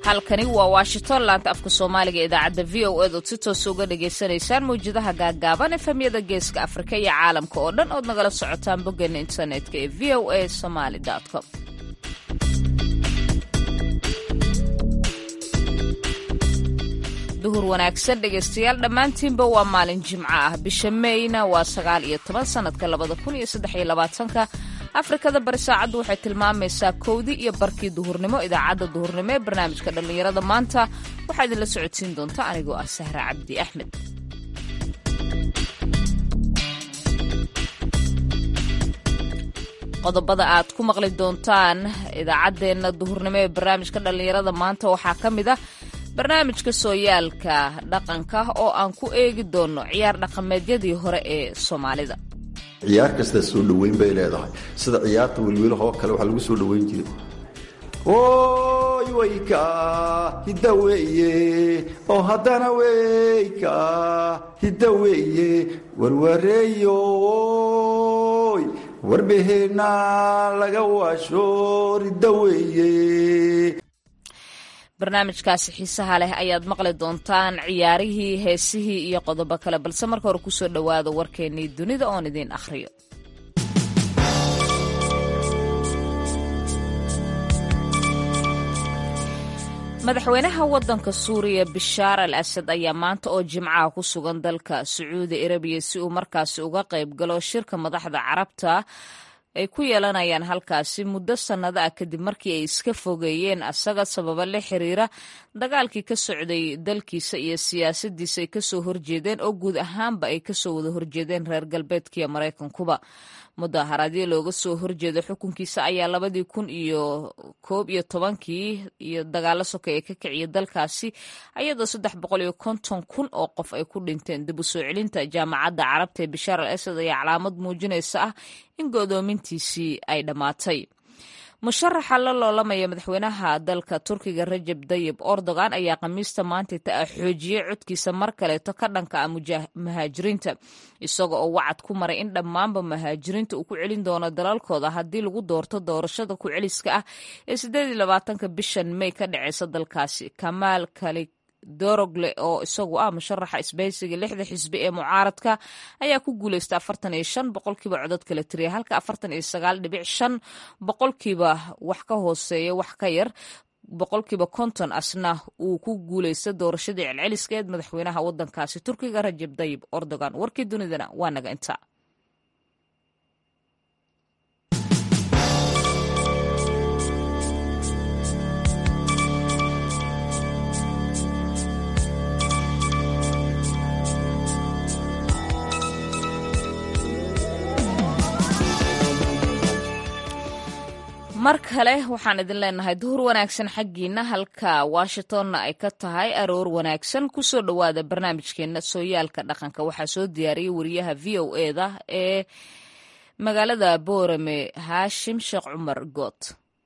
halkani waa washington laanta afka soomaaliga idaacadda v o ed ood si toosa uga dhagaysanaysaan mawjadaha gaaggaaban efemyada geeska afrika iyo caalamka oo dhan ood nagala socotaan boggeena internetka ee v o a somaly com duhur wanaagsan dhegaystayaal dhammaantiinba waa maalin jimco ah bisha meyna waa sagaal iyo toban sannadka labada kun iyo saddex iyo labaatanka afrikada bari saacaddu waxay tilmaamaysaa kowdii iyo barkii duhurnimo idaacadda duhurnimo ee barnaamijka dhallinyarada maanta waxaa idinla socodsiin doonta anigoo ah sahra cabdi axmed qodobada aad ku maqli doontaan idaacaddeenna duhurnimo ee barnaamijka dhallinyarada maanta waxaa ka mid ah barnaamijka sooyaalka dhaqanka oo aan ku eegi doonno ciyaar dhaqameedyadii hore ee soomaalida ciyaar kasta soo dhoweyn bay leedahay sida ciyaarta welwelahoo kale waxaa lagu soo dhoweyn jiray oy weyka hidda weeye oo haddana weyka hidda weeye warwareeyoy warbeheenna laga waasho ridda weeye barnaamijkaasi xiisaha leh ayaad maqli doontaan ciyaarihii heesihii iyo qodobo kale balse marka hore kusoo dhowaada warkeennii dunida oon idiin akhriyo madaxweynaha waddanka suuriya bishaar al asad ayaa maanta oo jimcaha ku sugan dalka sacuudi arabiya si uu markaasi uga qayb galo shirka madaxda carabta ay ku yeelanayaan halkaasi muddo sannado ah kadib markii ay iska fogeeyeen asaga sababa la xiriira dagaalkii ka socday dalkiisa iyo siyaasaddiisa ay kasoo horjeedeen oo guud ahaanba ay kasoo wada horjeedeen reer galbeedkiiyo maraykankuba mudaharaadyo looga soo horjeeda xukunkiisa ayaa labadii kun iyo koob iyo tobankii iyo dagaalo sokay ee ka kiciya dalkaasi ayadoo saddex boqol iyo konton kun oo qof ay ku dhinteen dib u soo celinta jaamacadda carabta ee bishaar al asad ayaa calaamad muujinaysa ah in go'doomintiisii ay dhammaatay musharaxa la loolamaya madaxweynaha dalka turkiga rajab dayib erdogan ayaa khamiista maantayta ah xoojiyey codkiisa mar kaleeto ka dhanka ah muhaajiriinta isaga oo wacad ku maray in dhammaanba muhaajiriinta uu ku celin doono dalalkooda haddii lagu doorto doorashada ku-celiska ah ee siddeed iyo labaatanka bishan may ka dhaceysa dalkaasi kamaal kali dorogle oo isagu ah musharaxa isbahaysiga lixda xisbi ee mucaaradka ayaa ku guuleystay afartan iyo shan boqolkiiba codod kala tiriya halka afartan iyo sagaal dhibic shan boqolkiiba wax ka hooseeya wax ka yar boqolkiiba konton asna uu ku guuleystay doorashadii celceliskeed madaxweynaha waddankaasi turkiga rajab dayib erdogan warkii dunidana waa naga inta mar kale waxaan idin leenahay duhur wanaagsan xaggiina halka washingtonna ay ka tahay aroor wanaagsan kusoo dhowaada barnaamijkeena sooyaalka dhaqanka waxaa soo diyaariyey wariyaha v o eda ee magaalada boorame haashim sheekh cumar good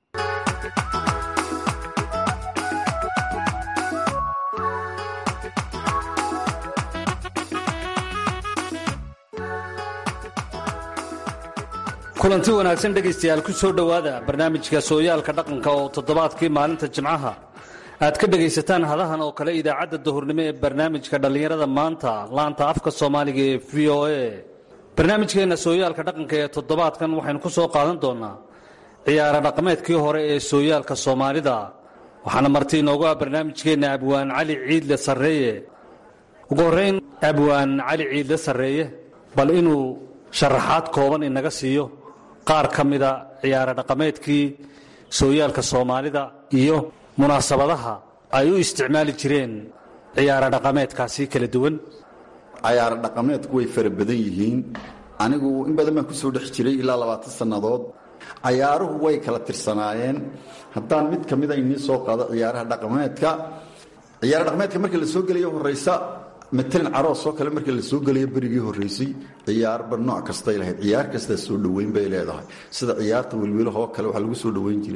kulanti wanaagsan dhegaystayaal ku soo dhowaada barnaamijka sooyaalka dhaqanka oo toddobaadkii maalinta jimcaha aad ka dhegaysataan hadahan oo kale idaacadda duhurnimo ee barnaamijka dhallinyarada maanta laanta afka soomaaliga ee v o a barnaamijkeenna sooyaalka dhaqanka ee toddobaadkan waxaynu ku soo qaadan doonaa ciyaaro dhaqameedkii hore ee sooyaalka soomaalida waxaana marti inoogu ah barnaamijkeenna abwaan cali ciidle sarreeye ugu horrayn abwaan cali ciidle sarreeye bal inuu sharaxaad kooban inaga siiyo qaar ka mida ciyaaro dhaqameedkii sooyaalka soomaalida iyo munaasabadaha ay u isticmaali jireen ciyaaro dhaqameedkaasi kala duwan cayaaro dhaqameedku way fara badan yihiin anigu in badan baan ku soo dhex jiray ilaa labaatan sannadood cayaaruhu way kala tirsanaayeen haddaan mid ka mida inii soo qaado ciyaaraha dhaqameedka ciyaaro dhaqameedka marka la soo gelayo horraysa matalan caroos oo kale marka la soo gelayo berigii horraysay ciyaarba nooc kastay lahayd ciyaar kastaa soo dhoweyn bay leedahay sida ciyaarta welwelahoo kale waxaa lagu soo dhoweyn jiray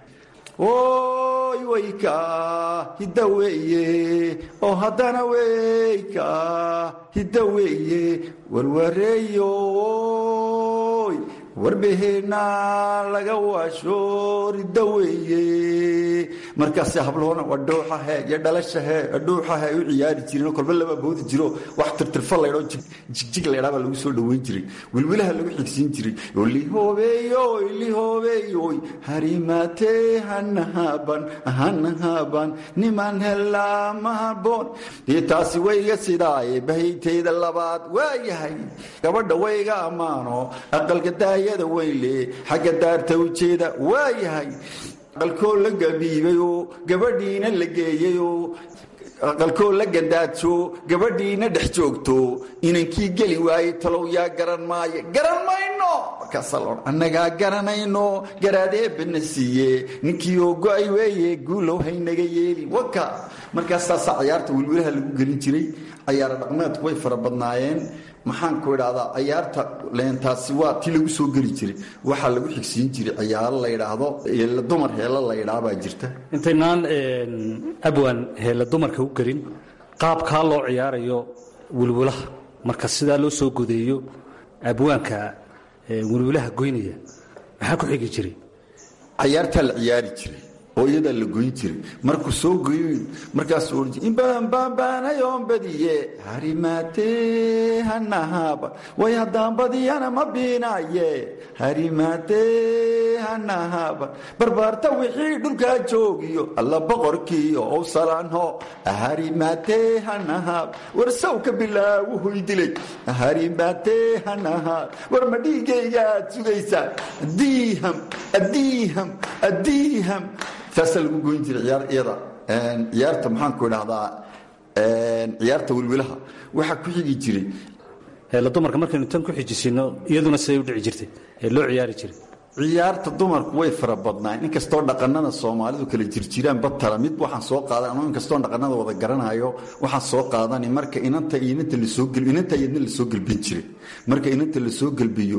oy weyka hidda weeye oo haddana weyka hidda weeye warwareeyoy warbeheenna laga waasho ridda weeye markaas habloona waa dhooxahe iyo dhalashahe dhuuxahe ay u ciyaari jireen kolba laba boodi jiro wax tirtirfa laydhoo jigjig laydhaa baa lagu soo dhoweyn jiray wilwilaha lagu xigsiin jiray lihoobeeyoy lihoobeeyoy harimaatee hanahaban hanahaban niman helaa mahaboon iyo taasi wayga sidaaye bahaytayda labaad waa yahay gabadha wayga ammaano aqalka daayada weynle xagga daarta ujeeda waa yahay aqalkoo la gabiibayoo gabadhiina la geeyayoo aqalkoo la gandaajo gabadhiina dhex joogto inankii geli waaye talow yaa garan maaye garan mayno markaasaa annagaa garanayno garaadeebana siiye ninkii oo go-ay weeye guulow haynaga yeelin waka markaasaasaa cayaarta wilwilaha lagu gelin jiray cayaara dhaqmeedku way fara badnaayeen maxaan ku idhaahdaa cayaarta leentaasi waa ti lagu soo geli jiray waxaa lagu xigsiin jiray cayaaro la yidhaahdo dumar heela la yidhaah baa jirta intaynaan abwaan heella dumarka u gelin qaabkaa loo ciyaarayo wilwilaha marka sidaa loo soo godeeyo abwaanka wilwilaha goynaya maxaa ku xigi jiray cayaartaa la ciyaari jiray oo iyadaa la goyn jiray markuu soo goyo markaasuu ohan jir in badan baanbaanayoon badiye harimaatee hanahaaba way haddaan badiyana ma biinaaye harimaatee hanahaaba barbaarta wixii dhulkaa joogiyo alla boqorkiiyo ow salaanho harimaatee hanahaaba war sawka bilaawu hoydilay harimaatee hanahaab war ma dhiigaygaad sugaysaa diiham adiiham adiiham saasaa lagu goyn jiray ciyaar iyada ciyaarta maxaan ku idhahdaa ciyaarta wilwilaha waxaa ku xigi jiray heella dumarka markaynu tan ku xijisino iyaduna siday u dhici jirtay ee loo ciyaari jiray ciyaarta dumarku way fara badnaan inkastoo dhaqanada soomaalidu kala jirjiraan batala mid waxaan soo qaadan anuu inkastoo dhaqanada wada garanayo waxaan soo qaadani marka inanta inanta lasoo inanta iyadna lasoo gelbin jiray marka inanta lasoo gelbiyo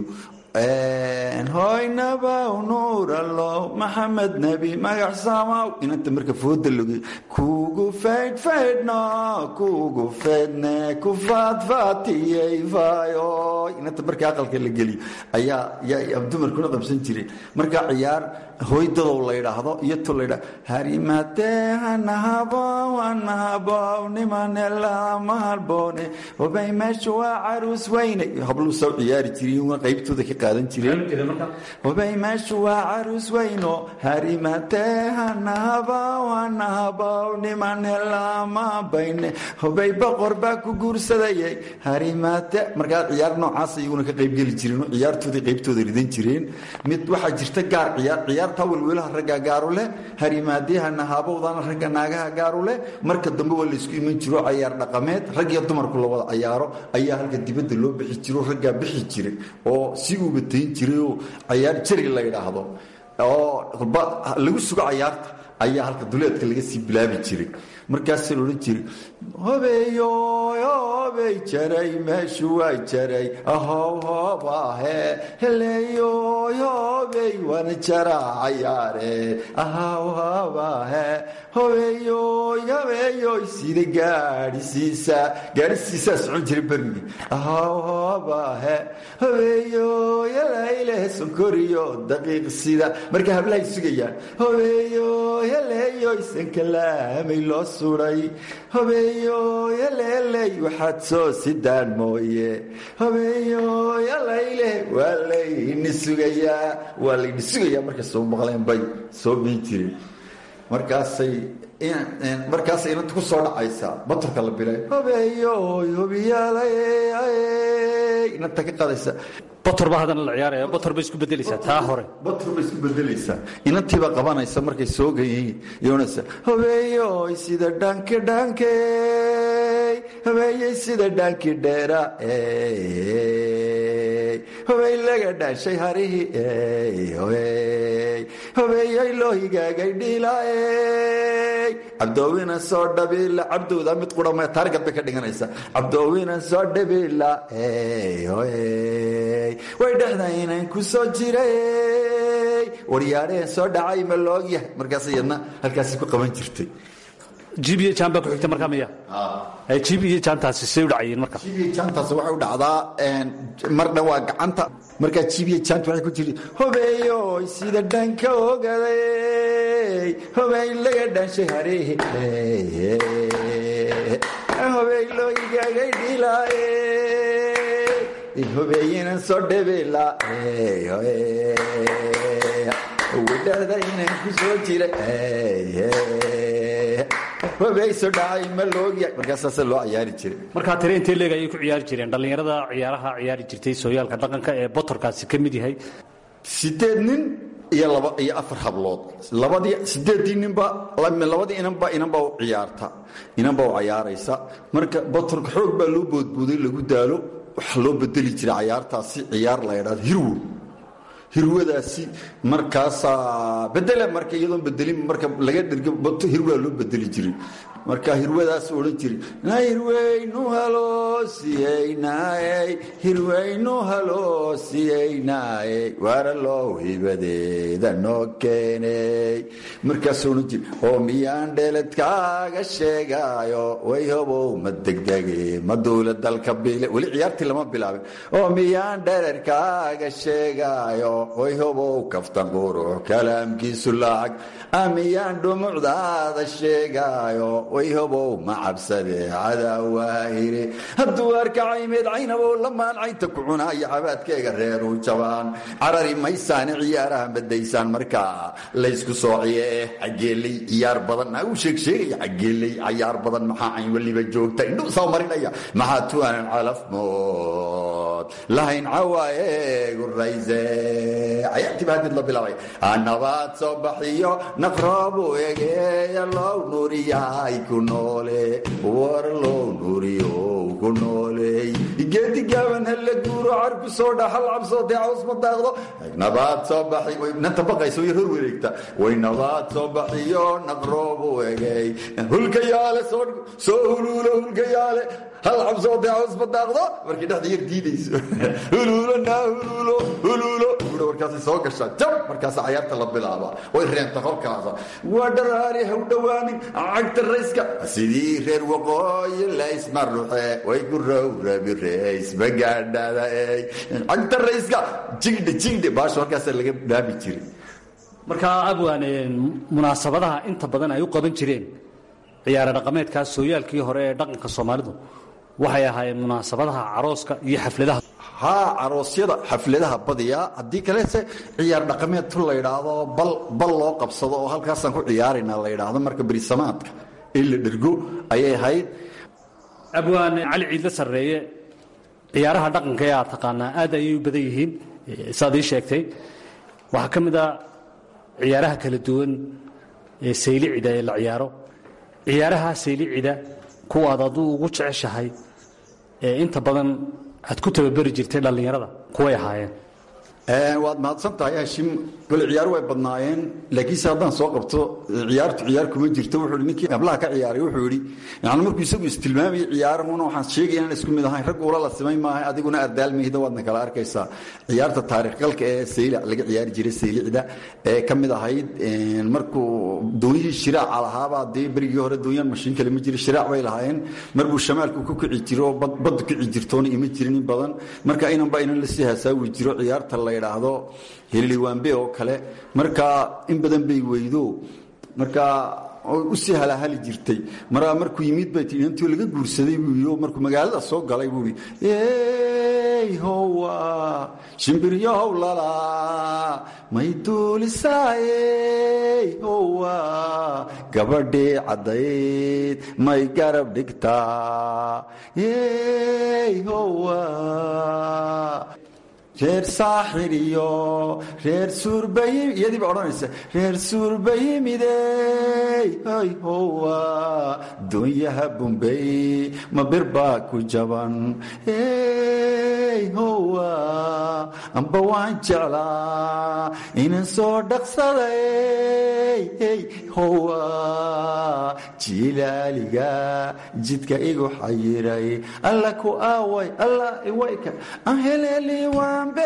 hoynabow nuurallow maxamed nebi magac samaw inanta marka fooda loge kugu faydh faydhno kugu faydhne ku faadfaatiyey faayoy inanta marka aqalka la geliyo ayaa yaa dumarkuna qabsan jiray marka ciyaar hooydadow la yidhaahdo iyo tu la yidhahdo harimatee hanahabow hanahabow nimanelama halboone hobay meesha waa caruus weyne habluu soo ciyaari jiray qaybtooda ka qaadan jireen hobay meesha waa caruus weyno harimatee hanahabow hanahabow nimanelama bayne hobay boqor baa ku guursadayay harimate markaa ciyaar noocaas iyaguna ka qaybgeli jireen ciyaartooda qaybtooda ridan jireen mid waxaa jirta gaar ciyaar ciyaarta welwelaha ragga gaaru leh harimaadiyaha nahaabowdana ragga naagaha gaaru leh marka dambe waa laysku iman jiro cayaar dhaqameed rag iyo dumarku la wada cayaaro ayaa halka dibadda loo bixi jiro raggaa bixi jiray oo si uu batayn jirayoo cayaar jari la yidhaahdo oo lagu sugo cayaarta ayaa halka duleedka laga sii bilaabi jiray markaasa la odhan jiray hobeeyoy hobey jaray meeshu waa jaray ahow hoobahe heleeyoy hobey waana jaraa cayaare ahow hoobahe hobeeyoy hobeeyoy sida gaadhisiisa gaadhisiisaa socon jiray bermigi ahow hoobahe hobeeyoy helayleh sonkoriyo daqiiq sida marka hablahay sugayaan hobeeyoy heleeyoy sankalaamay loo suray hobeeyoy heleeley waxaad soo sidaan mooye hobeeyoy helayleh waa layni sugayaa waa layni sugayaa markay soo maqleen bay soo biin jireen markaasay markaasay inanta ku soo dhacaysaa batorka la bilay hobeeyoy hobiyaalay inanta ka qadaysa bator baa haddana la ciyaaraya bator bay isku bedelaysaa taa hore bator bay isku bedelaysaa inantiibaa qabanaysa markay soo gayihiin yoonaysa hobeeyoy sida dhanki dhankey hobeeyey sida dhanki dheera hobey laga dhaashay harihii hobeeyey loo higaagay dhiilaey cabdoowina soo dhabiila cabdowda mid qurama taarigad bay ka dhiganaysaa cabdoowina soo dhabiila way dhexdaynan ku soo jiray waryaadheen soo dhacay ma loogyahay markaas iyadna halkaasi ku qaban jirtay jib iyo jaan baa ku xigta markaa miya jib iyo jaantaasi say u dhacayeen marka jib iyo jaantaas waxay u dhacdaa marna waa gacanta markaa jib iyo jaanta waxay ku jirta hobeeyoy sida dhanka ogaday hobey laga dhaanshay hareehe hobey looigagay dhilaaye hobeeyinan soo dhebela wadhada inaan ku soo jira hobeyso dhacay ma loogya markaasaasa loo ciyaari jiray markaa tire intee leeg ayay ku ciyaari jireen dhallinyarada ciyaaraha ciyaari jirtay sooyaalka dhaqanka ee botorkaasi ka mid yahay sideed nin iyo laba iyo afar hablood labadii sideedii ninba labadii inanba inanba u ciyaarta inanba u cayaaraysa marka botorka xoog baa loo boodbooday lagu daalo waxaa loo bedeli jiray cayaartaasi ciyaar la ydhaado hirwo hirwadaasi markaasaa bedela marka iyadoon bedelin marka laga dhirgo bato hirwaa loo bedeli jiray marka hirwadaas odhan jiray na hirweynu haloosiyeynaay hirweynu haloosiyeynaay waara loo hibadeeda noo keenay markaas odhan jiray oo miyaan dheeladkaaga sheegaayo way hobow ma degdege ma duula dalka bile weli ciyaartii lama bilaabin oo miyaan dhererkaaga sheegaayo way hobow kaftan qurux kalaamkiisu lacag amiyaan dhumucdaada sheegaayo way hobow ma cabsade cadawaahire hadduu arkacaymeed caynabow lamaan caynta ku cunaayo cabaadkeega reeru jabaan carari maysaane ciyaaraha madaysaan markaa laysku soociye xageeley ciyaar badan u sheegsheegaya xageeley cayaar badan maxaa cayn weliba joogta indhu soo marinaya maxaa tuanan calafmood lahayn cawaayeegu rayse cayaartii baa hadid la bilaabay nabaad soo baxiyo naqroobu egeeya low nuuriyaay ku noole war low nuuriyo ku nooley geedi gaaban halla guuro carku soo dhaxal cabsoodee caws ma daaqdo nabaad soo baxi way nanta baqaysa way hor wareegta way nabaad soo baxiyo naqroobu egey hulka yaale soo soo huluulo hulka yaale hal cabsoodee caws ma daaqdo markii dhexda yar diidayso huluulo naa huluulo huluulo guura markaasay soo gashaa jab markaasa cayaarta la bilaaba way reenta kolkaasa waa dharaari haw dhowaanin cagta rayska sidii reer waqooyi laysmaruxe way ku rowrabi reys magaadhada ey cagta rayska jigdhe jigdhe baasha halkaasaa laga dhaabi jiray markaa abwaan munaasabadaha inta badan ay u qaban jireen ciyaare dhaqameedkaas sooyaalkii hore ee dhaqanka soomaalidu waxay ahaayeen munaasabadaha carooska iyo xafladaha haa caroosyada xafladaha badiyaa haddii kalese ciyaar dhaqameed tu la ydhaahdo bal loo qabsado oo halkaasaan ku ciyaarayna la ydhaahdo marka berisamaadka in la dhergo ayay ahayd abwaan cali ciidla sarreeye ciyaaraha dhaqanka ee aad taqaanaa aad ayay u badan yihiin saad ii sheegtay waxaa ka mid a ciyaaraha kala duwan ee saylicida ee la ciyaaro ciyaaraha saylicida kuwaad aduu ugu jeceshahay ee inta badan aad ku tababeri jirtay dhallinyarada kuway ahaayeen waad mahadsan tahay hashim gole ciyaar way badnaayeen laakiinse haddaan soo qabto ciyaartu ciyaar kuma jirto wuxuu hi ninkii hablaha ka ciyaaray wuxuu yidhi yani markuu isagu istilmaamayay ciyaarahuna waxaan sheegaya inaan isku mid ahayn rag ula la simay maaha adiguna ardaalmayda waadna kala arkaysaa ciyaarta taarikh galka ee saylic laga ciyaari jiray saylicda ee ka mid ahayd markuu doonyihii shiraaca lahaabaa dee berigii hore doonyaan mashiin kale ma jira shiraac bay lahaayeen marbuu shamaalku ku kici jiro baddu kici jirtoona ima jirin in badan marka inanba inan lasii hasaawi jiro ciyaarta la ydhaahdo heliliwaanbe oo kale markaa in badan bay weydo markaa usii halahali jirtay maraa markuu yimid bay tii inantii laga guursaday buu yii markuu magaalada soo galay buu yii howa shimbiryahow lala may duulisaayey howa gabadhii caddayd may garab dhigtaa howa reer saaxir iyo reer suurbayi iyadiiba odhanaysa reer suurbayimidey hay howa doonyaha bumbey ma bir baa ku jaban hey howa amba waan jeclaa inan soo dhaqsaday hey howa jilaaliga jidka igu xayiray alla ku aaway alla iwayka an heleli waambe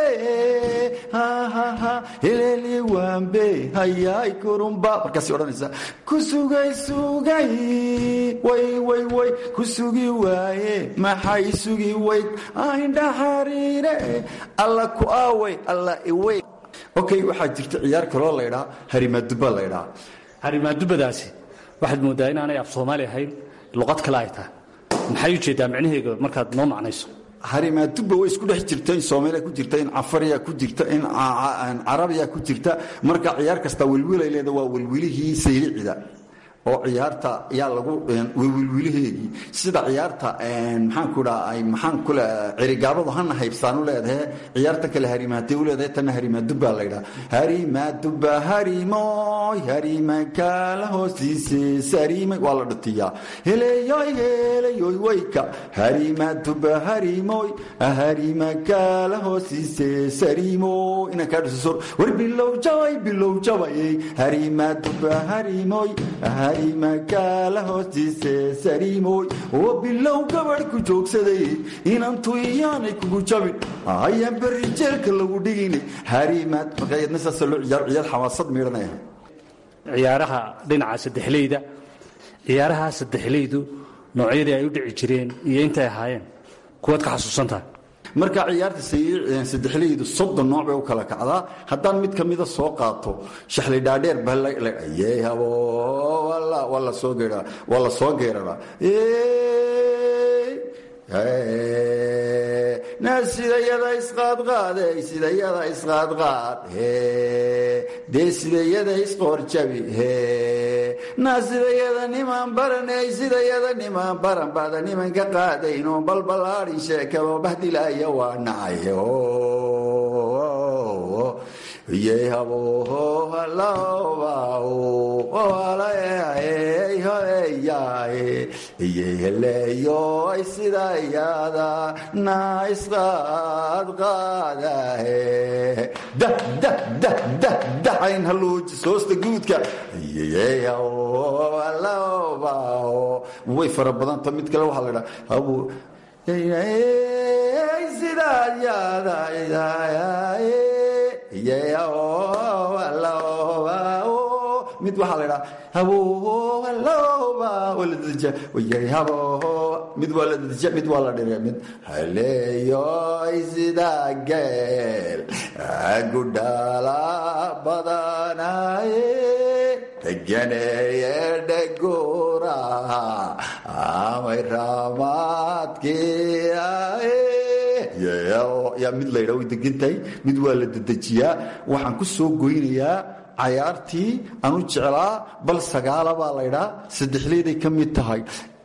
heleli waambe hayaay kurumba markaasay odhanaysaa ku sugay sugay way way way ku sugi waaye maxay sugi wayd indha xariire alla ku aaway alla iway okay waxaa jirta ciyaar kaloo laydhaa harimaduba laydhaa harimaadubadaasi waxaad moodaa inaanay af soomaali ahayn luqad kale ay tahay maxay ujeedaa micnaheega markaad noo macnayso harimaadubba way isku dhex jirta in soomaaliya ku jirta in cafariya ku jirta in carabiya ku jirta marka ciyaar kasta welwilay leeda waa welwilihii saylicida oo ciyaarta yaa lagu wilwilaheegii sida ciyaarta maxaan ku dhaa ay maxaan kule cirigaabadu hana haybsaan u leedahay ciyaarta kale harimaatay u leedahay tanna harimaadubba la ydhaa harimaadubba harimoy harimakala hoostiise sarimay waa la dhatiyaa heleyoy heleyoy wayka harimaadubba harimoy harimakala hoostiise sarimoy inaan kaa dhiso war bilow jabay bilow jabay harimaadubba harimoy makaala hoostiise sariimoy oo bilow gabadh ku joogsaday inantu iyaanay kugu jabin ayaan berri jeelka lagu dhigina harimaad markaayadna saasa loo ciyaar ciyaar xamaasad miidhanaya ciyaaraha dhinaca saddexleyda ciyaaraha saddexleydu noocyadii ay u dhici jireen iyo intay ahaayeen kuwaad ka xasuusantahay marka ciyaarta saddexleydu soddon nooc bay u kala kacdaa haddaan mid ka mida soo qaato shaxli dhaadheer bahabo waa la soo geeraa waa la soo geeraraa na sidayada isqaadqaade sidayada isqaadqaad dee sidayada isqoorjabi na sidayada niman baranay sidayada niman baran bada nimanka qaadayno balbalaadhin sheekado bahdilaya waa nacay yhaleeyoy sidayada na isqaadqaadahe dayn haluuji soosta guudka way fara badanta mid kale waxaa la dhaa mid waxaa la dhaa mid waa la dadija mid waa la dhirga mid haleeyoy sida geel gudhala badanaye ganeeye dhegura amay raamaadkii yaa mid la ydhaa way degantahay mid waa la dedejiyaa waxaan ku soo goynayaa cayaartii anu jeclaa bal sagaala baa laydhaa saddexleeday ka mid tahay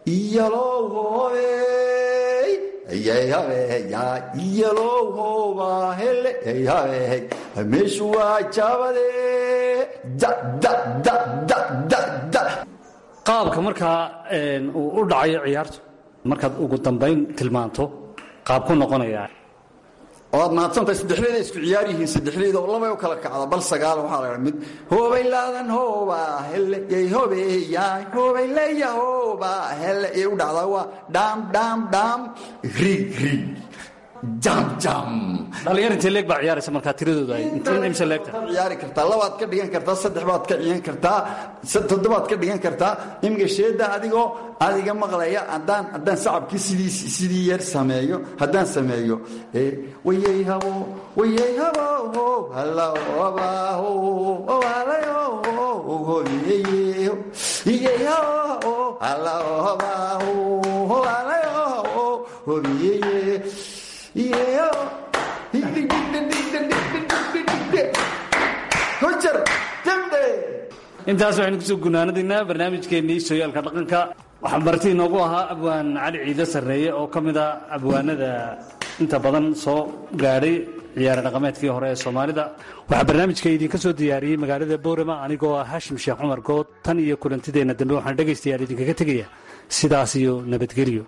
meeshu waa jaabade qaabka markaa uu u dhacayo ciyaartu markaad ugu dambayn tilmaanto qaab ku noqonaya oad mahadsantahay saddexleyda isku ciyaar yihiin saddexleyda oo labay u kala kacda bal sagaal waxaa la mid hoobay laadan hooba hele yay hobeeyay hoobay leya hooba hele yay u dhacdaa waa dhaam dhaam dhaam rig rig jam jam dhalinyar intee leeg baa ciyaaraysa markaa tiradooda ay intiin imse leegta ciyaari kartaa labaad ka dhigan kartaa saddex baad ka ciyan kartaa toddobaad ka dhigan kartaa imika sheeda adigoo adiga maqlaya haddaan haddaan sacabkii sidii sidii yar sameeyo haddaan sameeyo wayay habo wayay habo halabaho halayo hoyeyo iyay habo halabaho halayo hoyeye intaas waxaynu kusoo gunaanadaynaa barnaamijkeennii sooyaalka dhaqanka waxaa marti inoogu ahaa abwaan cali ciide sarreeye oo ka mid a abwaanada inta badan soo gaadhay ciyaare dhaqameedkii hore ee soomaalida waxaa barnaamijka idinka soo diyaariyey magaalada boorama anigoo ah haashim sheekh cumar good tan iyo kulantideenna dambe waxaan dhegaystayaal idinkaga tegaya sidaas iyo nabadgelyo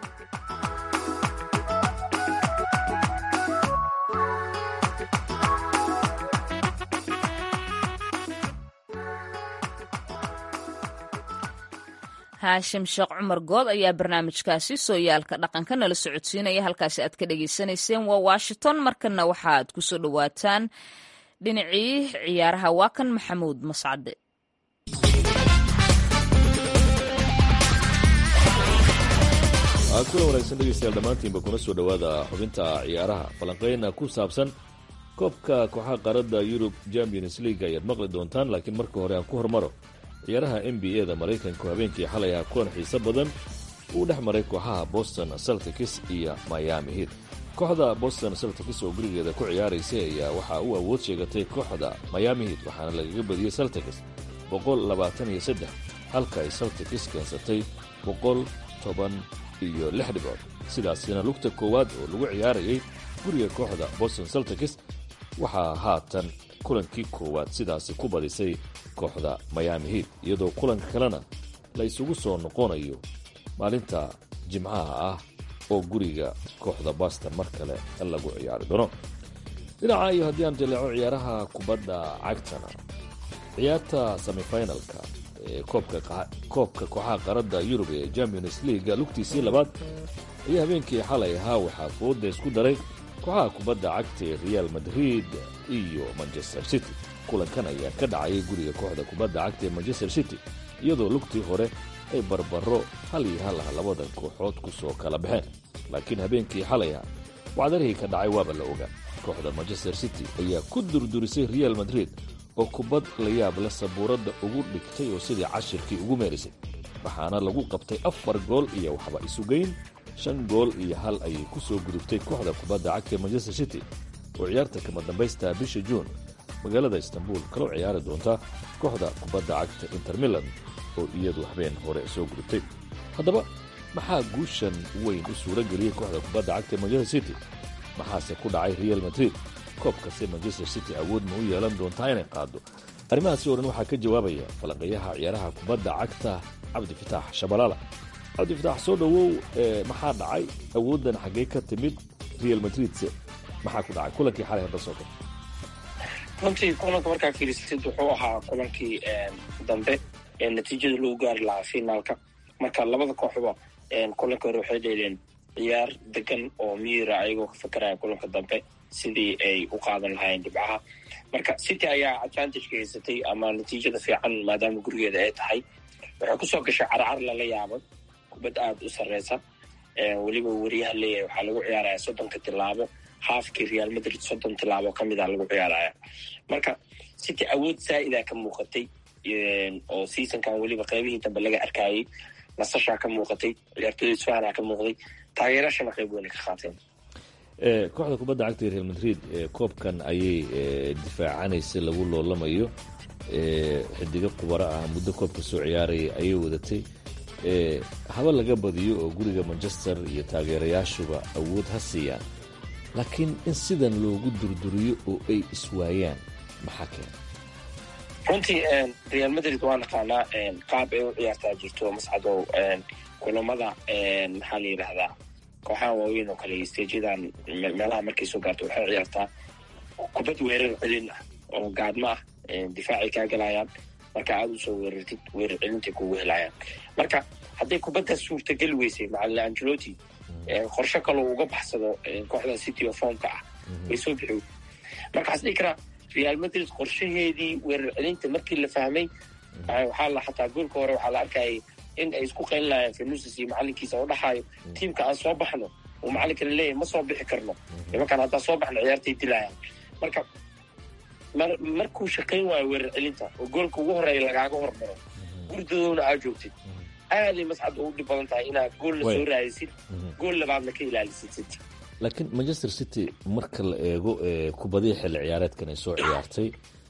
haashim sheekh cumar good ayaa barnaamijkaasi sooyaalka dhaqanka nala socodsiinaya halkaasi aad ka dhagaysanayseen waa washington markana waxaaad kusoo dhowaataan dhinacii ciyaaraha waa kan maxamuud mascade kula wanaagsan dhegeystayaal dhammaantiinba kuna soo dhowaada xubinta ciyaaraha falanqeyna ku saabsan koobka kooxaha qaaradda yurub champions league ayaad maqli doontaan laakiin marka hore aan ku hormaro ciyaaraha n b a da maraykanku habeenkii xalay ah kulan xiise badan uu dhex maray kooxaha boston celtics iyo miami heat kooxda boston celtics oo gurigeeda ku ciyaaraysay ayaa waxaa u awood sheegatay kooxda miami heat waxaana lagaga badiyey celtics boqol labaatan iyo saddex halka ay celtics keensatay boqol toban iyo lix dhibcood sidaasina lugta koowaad oo lagu ciyaarayay guriga kooxda boston celtics waxaa haatan kulankii koowaad sidaasi ku badisay kooxda miami heat iyadoo kulanka kalena la isugu soo noqonayo maalinta jimcaha ah oo guriga kooxda boston mar kale lagu ciyaari doono dhinaca iyo haddii aan jaleeco ciyaaraha kubadda cagtana ciyaarta semifinalka ee koobka kooxaha qaradda yurub ee champions leaga lugtiisii labaad ayaa habeenkii xalay ahaa waxaa fooda isku daray kooxaha kubadda cagta ee real madrid iyo manchester city kulankan ayaa ka dhacayay guriga kooxda kubadda cagta ee manchester city iyadoo lugtii hore ay barbaro hal iyo hal ah labadan kooxood ku soo kala baxeen laakiin habeenkii xalaya wacdarihii ka dhacay waaba la ogaa kooxda manchester city ayaa ku durdurisay real madrid oo kubad la yaab leh sabuuradda ugu dhigtay oo sidii cashirkii ugu meerisay waxaana lagu qabtay afar gool iyo waxba isugeyn shan gool iyo hal ayay ku soo gudubtay kooxda kubadda cagta ee manchester city oo ciyaarta kama dambaystaa bisha juun magaalada istanbul kaloo ciyaari doonta kooxda kubadda cagta inter milan oo iyadu habeen hore soo gudubtay haddaba maxaa guushan weyn u suura geliyey kooxda kubadda cagta ee manchester city maxaase ku dhacay real madrid koobkase manchester city awood ma u yeelan doontaa inay qaado arrimahaasi oo dhan waxaa ka jawaabaya falanqeeyaha ciyaaraha kubadda cagta cabdifitaax shabalaala cabdifitaax soo dhowow maxaa dhacay awooddan xaggee ka timid real madridse maxaa ku dhacay kulankii xalay hadda soo gal runtii kulanka markaa fiirisid wuxuu ahaa kulankii dambe ee natiijada lagu gaari lahaa finaalka marka labada kooxba kulanka hore waxay dheeleen ciyaar degan oo miira ayagoo ka fakaraya kulanka dambe sidii ay u qaadan lahaayeen dhibcaha marka city ayaa advantage ka haysatay ama natiijada fiican maadaama gurigeeda ay tahay waxay kusoo gashay carcar lala yaabay kubad aada u sarreysa weliba wariyaha leeyahay waxaa lagu ciyaaraya soddonka tilaabo haafkii real madrid soddon tilaabo ka mid a lagu ciyaaraya marka city awood zaa'ida ka muuqatay oo seasonkan weliba qaybihii dambe laga arkayay nasashaa ka muuqatay ciyaartooda isfahanaa ka muuqday taageerashana qayb weyna ka qaateen kooxda kubadda cagta real madrid koobkan ayay difaacanaysa lagu loolamayo xidigo qubaro ah muddo koobka soo ciyaaraya ayay wadatay haba laga badiyo oo guriga manchester iyo taageerayaashuba awood ha siiyaan laakiin in sidan loogu durduriyo oo ay iswaayaan maxaa keena runtii real madrid waa naqaanaa qaab ay u ciyaartaa jirto mascadow kulamada maxaa la yidhaahdaa kooxaha waaweyn oo kale stajadan meelaha markay soo gaarto waxay ciyaartaa kubad weerar celin ah oo gaadma ah difaacay kaa galayaan marka aada usoo weerartid weerar celintay kugu helayaan marka hadday kubaddaas suurtageli weysay macalin angeloti qorsho kaloo uga baxsado kooxda city of formka ah way soo bixi marka waxaas dhihi karaa real madrid qorshaheedii weerar celinta markii la fahmay waxaa la xataa goolka hore waxaa la arkayay in ay isku qaylin lahayeen fenusis iyo macalinkiisa oo dhaxaayo tiimka aan soo baxno uu macalinka la leeyahay ma soo bixi karno nimankaan haddaan soo baxno ciyaartay dilayaan marka markuu shaqayn waayo weerar celinta oo goolka ugu horeeya lagaaga hormaro gurdadoona aad joogtid aaday mascad ugu dhib badan tahay inaad goolna soo raadisid gool labaadna ka ilaalisid city laakiin manchester city marka la eego kubadihii xilli ciyaareedkan ay soo ciyaartay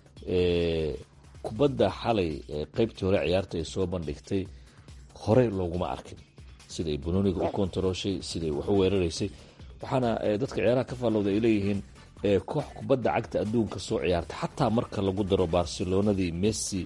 kubadda xalay qaybtii hore ciyaarta ay soo bandhigtay hore looguma arkin siday banooniga u kontarooshay siday wax u weeraraysay waxaana dadka ciyaaraha ka faallowda ay leeyihiin koox kubadda cagta adduunka soo ciyaarta xataa marka lagu daro barcelonadii messi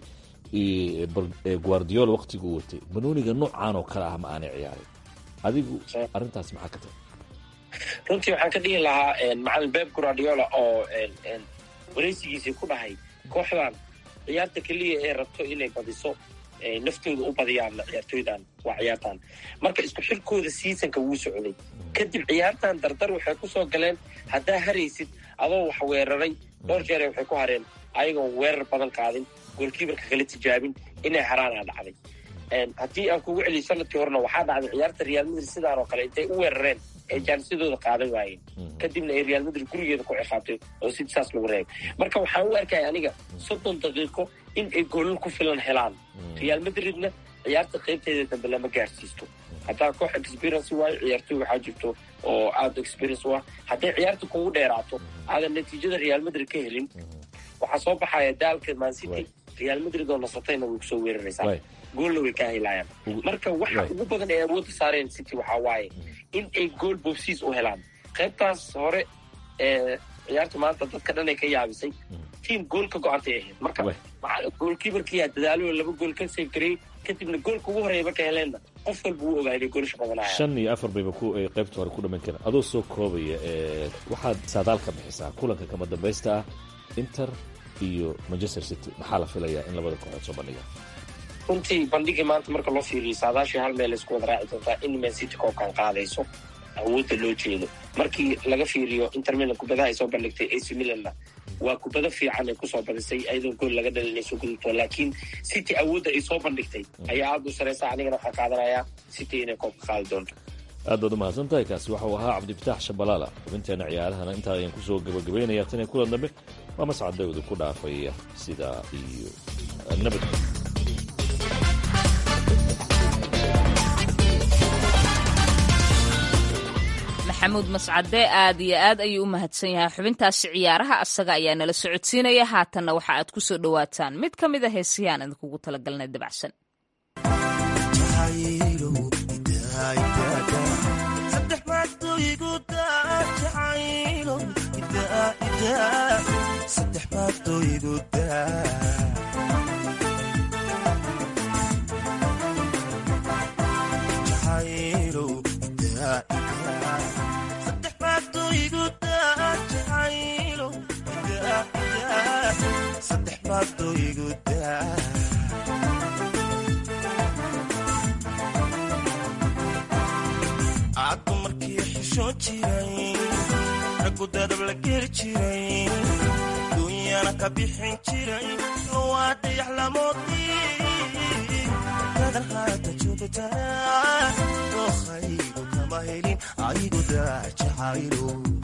guardiola waqtiguu watay banooniga noocaan oo kale ah ma aanay ciyaarin adigu arrintaas maxaa ka tahay runtii waxaan ka dhihi lahaa macalin beb guardiola oo wareysigiisii ku dhahay kooxdan ciyaarta keliya ee rabto inay badiso naftooda u badiyaan ciyaartooydan waa ciyaartan marka isku xilkooda seasonka wuu socday kadib ciyaartan dardar waxay kusoo galeen haddaa haraysid adoo wax weeraray dhowr jeere waxay ku hareen ayagoon weerar badan qaadin goolkiibarka kala tijaabin inay haraanaa dhacday haddii aan kugu celiyo sanadkii horena waxaa dhacday ciyaarta real madrid sidaan oo kale intay u weerareen ee jaanisyadooda qaadan waayeen kadibna ay real madrid gurigeeda ku ciqaabtay oo city saas lagu reebay marka waxaan u arkaya aniga soddon daqiiqo in ay goolal ku filan helaan real madridna ciyaarta qaybteeda dambe lama gaarsiisto haddaa koox experience waayo ciyaartoy waxaa jirto oo aada experience u ah hadday ciyaarta kugu dheeraato aadan natiijada real madrid ka helin waxaa soo baxaya daalka mancity real madrid oo nasatayna way kusoo weeraraysaa goolna way kaa helayaan marka waxa ugu badan ay awoodda saareen city waxaa waaye in ay gool boobsiis u helaan qaybtaas hore ee ciyaarta maanta dadka dhan ay ka yaabisay tiam gool ka go-antay ahayd marka goolkiibarkiyaa dadaalo laba gool ka save gareey kadibna goolka ugu horeeya marka heleenna qof walba wuu ogaa inay goolasha qabanayaan shan iyo afar bayba ku ay qaybta hore ku dhammayn karaan adoo soo koobaya ee waxaad saadaal ka bixisaa kulanka kama dambaysta ah inter iyo manchester city maxaa la filayaa in labada kooxood soo bandhiga runtii bandhigii maanta marka loo fiiriyo saadaashii hal meel laysku wada raaci doontaa in man city koobkan qaadayso awoodda loo jeedo markii laga fiiriyo inter milan kubadaha ay soo bandhigtay ac milanna waa kubado fiican ay kusoo badisay ayadoo gool laga dhalin ay soo gudubto laakiin city awoodda ay soo bandhigtay ayaa aada u sareysa anigana waxaan qaadanayaa city inay koobka qaadi doonto aad baad u mahadsan tahay kaasi waxau ahaa cabdifitaax shabalaala xubinteena ciyaarahana intaa ayaan kusoo gabagabaynaya tan iyo kulan dambe waa mascadawda ku dhaafaya sidaa iyo nabad maxamuud mascade aad iyo aad ayuu u mahadsan yahay xubintaasi ciyaaraha asaga ayaa nala socodsiinaya haatanna waxa aad ku soo dhowaataan mid ka mid a heesihi aan idinkugu talagalnay dabacsan caddu markii xishoon jiray raggu dadab la geli jiray duunyana ka bixin jiray waa dayax lamoodii dadan haata joogtaa dookhaygu kama helin aygu daajacaylo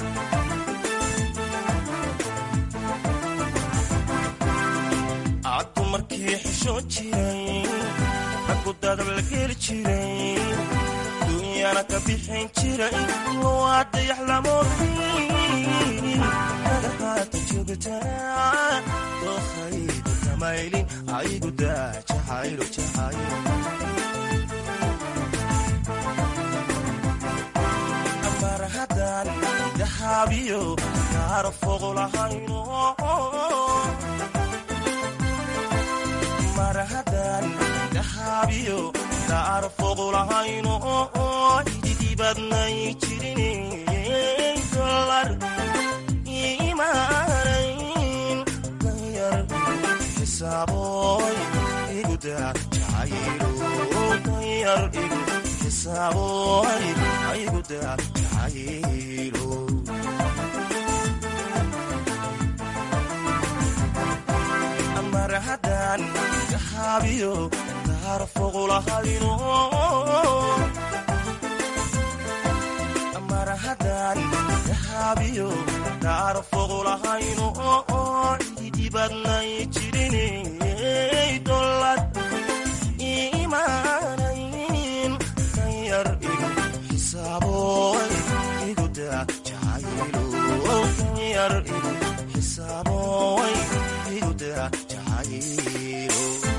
caddu markii xishoon jiray raggu dadab la geli jiray duunyana ka bixin jiray waa dayax lamoodii dadan haata joogtaa dookhaygu kama helin aygu daajacaylo jacaylo marhadan dahaabiyo gaaro foqolahayno marhadan dahaabiyo gaaro foqolahayno ididibadnay jirin dolar imaanayn danyar xisaaboy iguda jacaylo danyar igu xisaaboy iguda jacaylo marhadan dahaabiyo gaaro foqolahayno marhadan dahaabiyo gaaro foqolahayno ididibadnay jirinay dolad imaanayn danyar igu xisaaboy iguda jacaylo danyar igu xisaaboy iguda jacaylo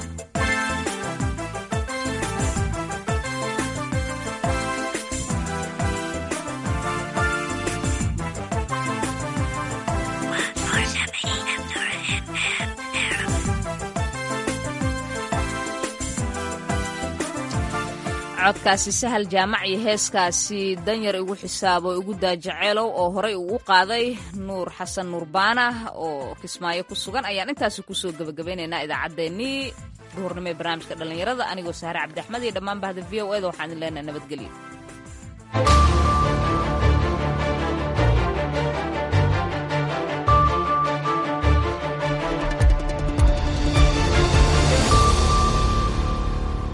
codkaasi sahal jaamac iyo heeskaasi danyar igu xisaabo igu daajaceelow oo horay uu u qaaday nuur xasan nuurbaana oo kismaayo ku sugan ayaan intaasi kusoo gebagabaynaynaa idaacaddeenii duhurnimo ee barnaamijka dhallinyarada anigoo sahre cabdi axmed iyo dhammaan bahda v o eda waxaan idin leenahay nabadgelyo